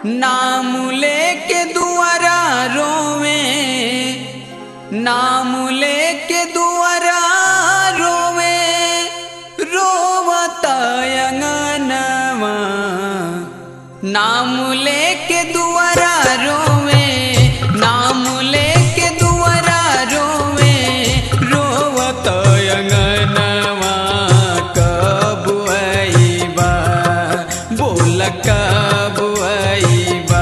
नाम लेके दुआरा रोवे नाम लेके दुआरा रोवे रोवता अंगनवा नाम लेके दुआरा रोवे नाम लेके दुआरा रोवे रोवत अंगनवा कब अइबा बोल कब अइबा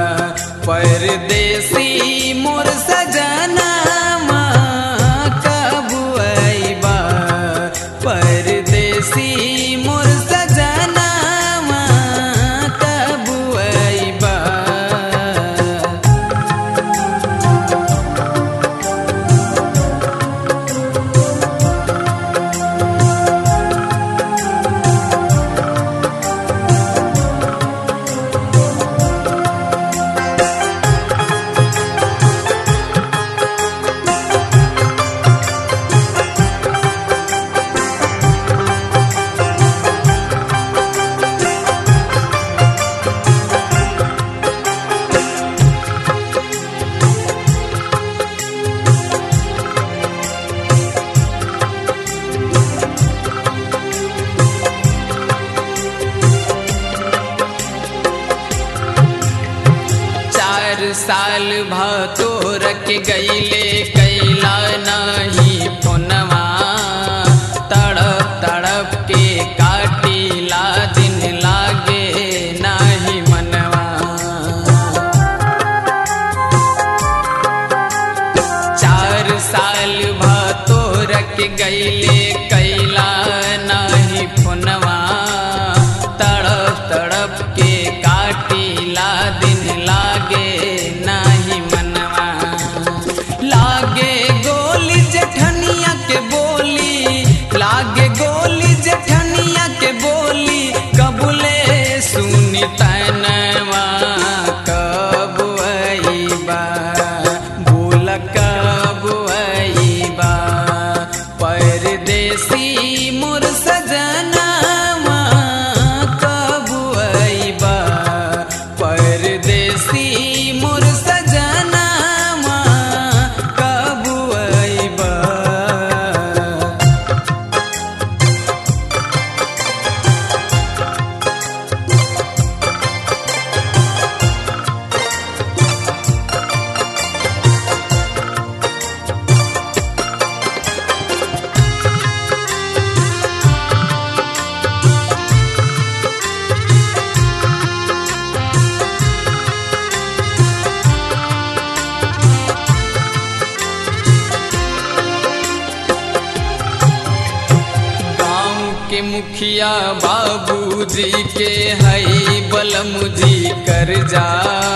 परदेसी मोर सजनवा कब अइबा परदेसी मोर सजनवा कब अइबा चार साल भतोर के गईले कैला नहीं फोनवा तड़प तड़प के काटीला दिन लागे नहीं मनवा चार साल भतोर के गईले कैला नहीं फोनवा तड़प तड़प के काटीला दिन लागे नहीं मनवा लागे गोली जेठनिया के बोली लागे गोली जेठनिया के बोली कबूले सुनी तनवा कब अइबा बोल कब अइबा परदेसी मोर सजनवा कब अइबा परदेसी मोर सजनवा कब अइबा गांव के मुखिया बाबूजी के हई बलमुजी कर जा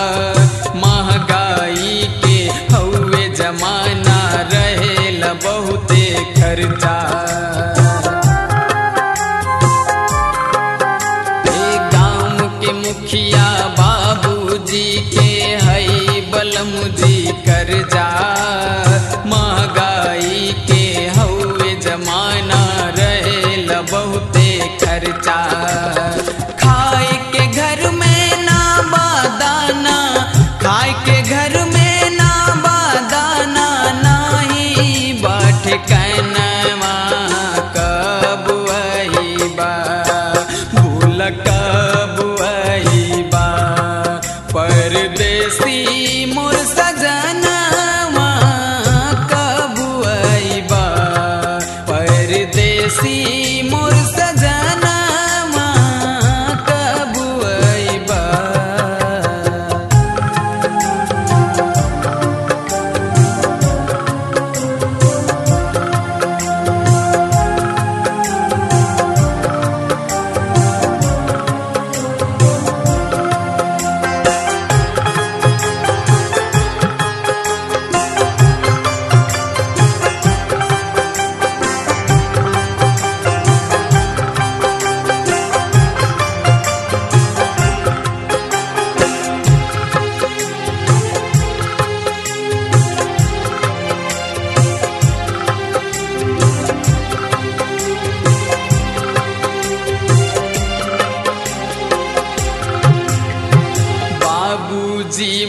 महंगाई के हौवे जमाना रहेल बहुते खर्चा ए गांव के मुखिया बाबूजी के हई बलमुजी कर जा महंगाई के हौवे जमाना रहेल बहुते खर्चा खाए के घर में ना बादाना खाए के घर में ना बादाना नाही बाट कैनवा कब अइबा भूल कब अइबा परदे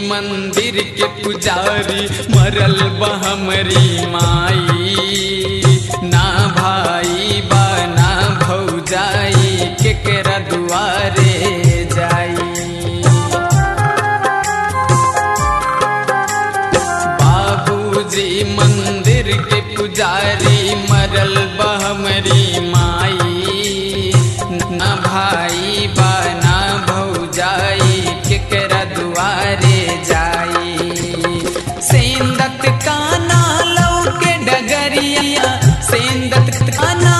मंदिर के पुजारी मरल बहमरी माई ना भाई बा ना भौजाई केकरा दुआरे जाई बाबूजी मंदिर के पुजारी मरल बहमरी माई न भाई बा ना भौजाई केकरा दुआरे जाई सेंदत काना लौ के डगरिया सेंदत काना